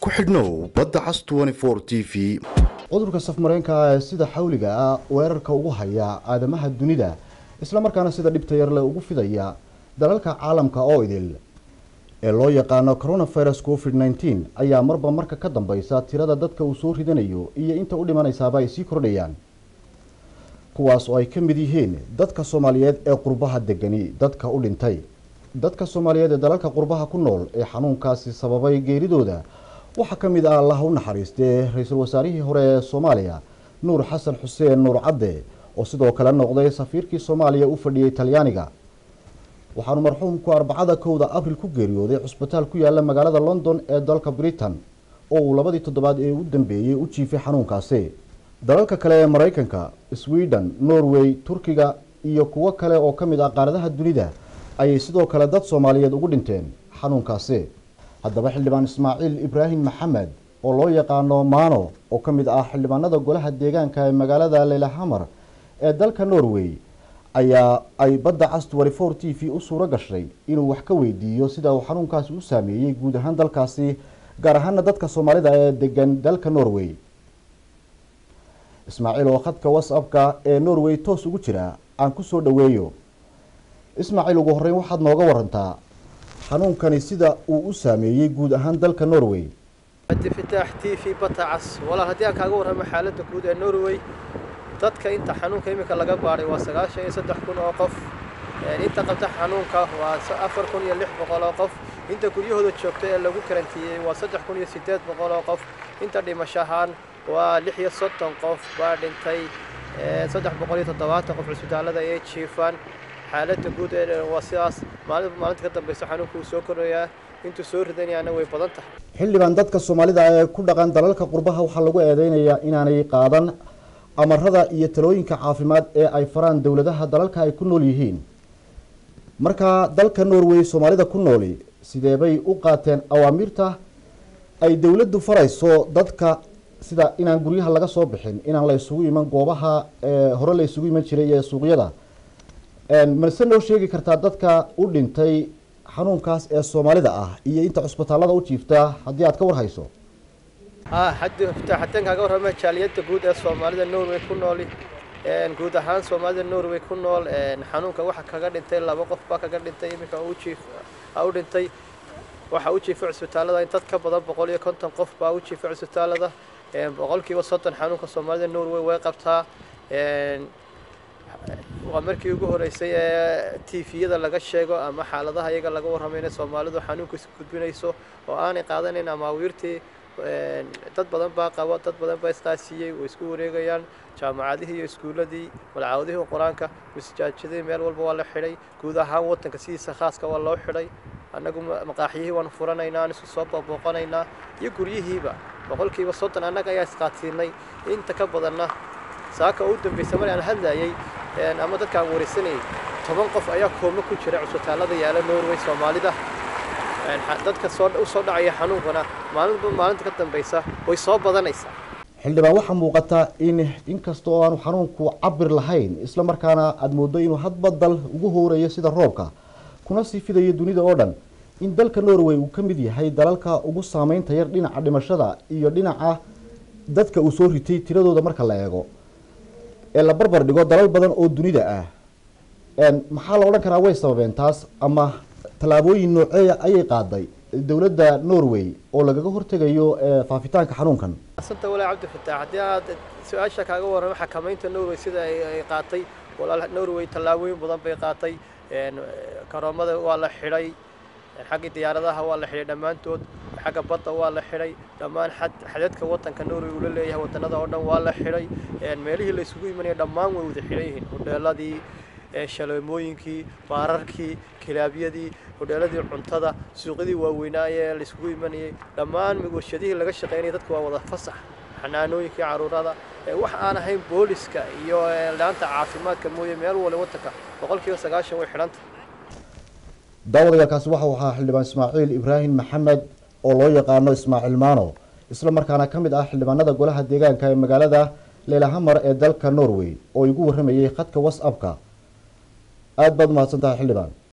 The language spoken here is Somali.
ku xidhnow badda cas t v cudurka safmareenka ee sida xawliga ah weerarka ugu haya aadamaha dunida islamarkaana sida dhibta yarle ugu fidaya dalalka caalamka oo idil ee loo yaqaano coronavirus covid nneteen ayaa marba marka ka dambeysa tirada dadka uu soo ridanayo iyo inta u dhimanaysaaba ay sii kordhayaan kuwaas oo ay ka mid yihiin dadka soomaaliyeed ee qurbaha degani dadka u dhintay dadka soomaaliyeed ee dalalka qurbaha ku nool ee xanuunkaasi sababay geeridooda waxaa ka mid ah allah u naxariistee ra-iisul wasaarihii hore ee soomaaliya nuur xasan xuseen nuur cadde oo sidoo kale noqday safiirkii soomaaliya u fadhiyey talyaaniga waxaanu marxuumku arbacada kowda abril ku geeriyooday cusbitaal ku yaala magaalada london ee dalka britain oo uu labadii toddobaad ee u dambeeyey u jiifay xanuunkaasi dalalka kale ee maraykanka sweden norway turkiga iyo kuwo kale oo ka mid ah qaaradaha dunida ayay sidoo kale dad soomaaliyeed ugu dhinteen xanuunkaasi haddaba xildhibaan ismaaciil ibraahim maxamed oo loo yaqaano maano oo ka mid ah xildhibaanada golaha deegaanka ee magaalada leylahamar ee dalka norway ayaa ay badda cas twenty-four t v u suuro gashay inuu wax ka weydiiyo sida uu xanuunkaasi u saameeyey guud ahaan dalkaasi gaar ahaana dadka soomaalida ee degan dalka norway ismaaciil oo khadka whatsappka ee norway toos ugu jira aan kusoo dhaweeyo ismaaciil ugu horreyn waxaad nooga warantaa xanuunkani sida uu u saameeyey guud ahaan dalka norway cabdifataax t v bata cas walaal haddii aan kaaga warramo xaaladda guud ee norway dadka inta xanuunka iminka laga baadhay waa sagaashan iyo saddex kun oo qof inta qabta xanuunka waa afar kun iyo lix boqol oo qof inta guryahooda joogta ee lagu karantiiyey waa saddex kun iyo siddeed boqol oo qof inta dhimashahaan waa lix iyo soddon qof baa dhintay saddex boqol iyo toddobaatan qof cusbitaallada ee jiifaan xaaladda guud ee waa sidaas maalinba maalinta ka dambaysa xanuunka uu soo korayaa intuu soo ridanayaana way badan tahay xildhibaan dadka soomaalida ee ku dhaqan dalalka qurbaha waxaa lagu eedeynayaa inaanay qaadan amarada iyo talooyinka caafimaad ee ay faraan dowladaha dalalka ay ku nool yihiin markaa dalka norway soomaalida ku nooli sideebay u qaateen awaamiirta ay dowladdu farayso dadka sida inaan guryaha laga soo bixin inaan la isugu iman goobaha hore la isugu iman jiray ee suuqyada malse noo sheegi kartaa dadka u dhintay xanuunkaas ee soomaalida ah iyo inta cusbitaallada u jiifta haddii aad ka warhayso haddii kaaga warrama jaaliyadda guud ee soomaalida norway ku nool guud ahaan soomaalida norway ku nool xanuunka waxa kaga dhintay laba qof baa kaga dhintay iminka u dhintay waxa u jiifa cusbitaallada in dad ka badan boqol iyo konton qof baa u jiifa cusbitaallada boqolkiiba soddon xanuunka soomaalida norway way qabtaa waa markii ugu horeysay ee tviyada laga sheego ama xaaladaha iyaga laga warramay inay soomaalidu xanuunka isu gudbinayso oo aanay qaadanayn amaawiirtii dad badan baa qabo dad badan baa isqaasiiyey way isku wareegayaan jaamacadihii iyo iskuuladii malcaawadihii qur-aanka masajaajadii meel walba waa la xidhay guud ahaan waddanka sidiisa khaaska waa loo xidhay annagu maqaaxyihii waanu furanaynaa aan isku soo booqanaynaa iyo guryihiiba boqolkiiba soddon annaga ayaa isqaatiinay inta ka badanna saaka oo u dambaysa mar aan hadlayay ama dadka aan waraysanayay toban qof ayaa kooma ku jira cusbitaallada yaala norway soomaalida dadka u soo dhacaya xanuunkana maalinba maalinta ka dambaysa way soo badanaysaa xildhibaan waxaa muuqata in inkasta oo aanu xanuunku cabir lahayn isla markaana aada moodo inuu hadba dal ugu hoorayo sida roobka kuna sii fidayo dunida oo dhan in dalka norway uu ka mid yahay dalalka ugu saameynta yar dhinaca dhimashada iyo dhinaca dadka uu soo ritay tiradooda marka la eego ee la barbar dhigo dalal badan oo dunida ah maxaa la odhan karaa way sababeen taas ama tallaabooyin nooceeya ayay qaaday dowladda norway oo lagaga hortegayo faafitaanka xanuunkan asanta walaa cabdifataax haddii aad su-aasha kaaga warramo xakamaynta norway sida ay qaatay walaal norway tallaabooyin badan bay qaatay karoomada waa la xidhay xaggii diyaaradaha waa la xidhay dhammaantood xagga badda waa la xidhay dhammaan xadadka waddanka norway uu la leeyahay wadannada oo dhan waa la xidhay meelihii la isugu imanaya dhammaan way wada xidhan yihiin hodheeladii shaleemooyinkii baararkii kilaabyadii hodheeladii cuntada suuqyadii waaweynaaye la isugu imanayay dhammaan warshadihii laga shaqaynayay dadka waa wada fasax xanaanooyinkii caruurada wax aan ahayn booliska iyo laanta caafimaadka mooye meel wale waddanka boqolkiiba sagaashan way xidhanta daawadayaalkaasi waxau ahaa xildhibaan ismaaciil ibraahim maxamed oo loo yaqaano ismaaciil maano isla markaana ka mid ah xildhibaanada golaha deegaanka ee magaalada leylahamar ee dalka norway oo igu warramayay khadka whatsappka aada baad umahadsan tahay xildhibaan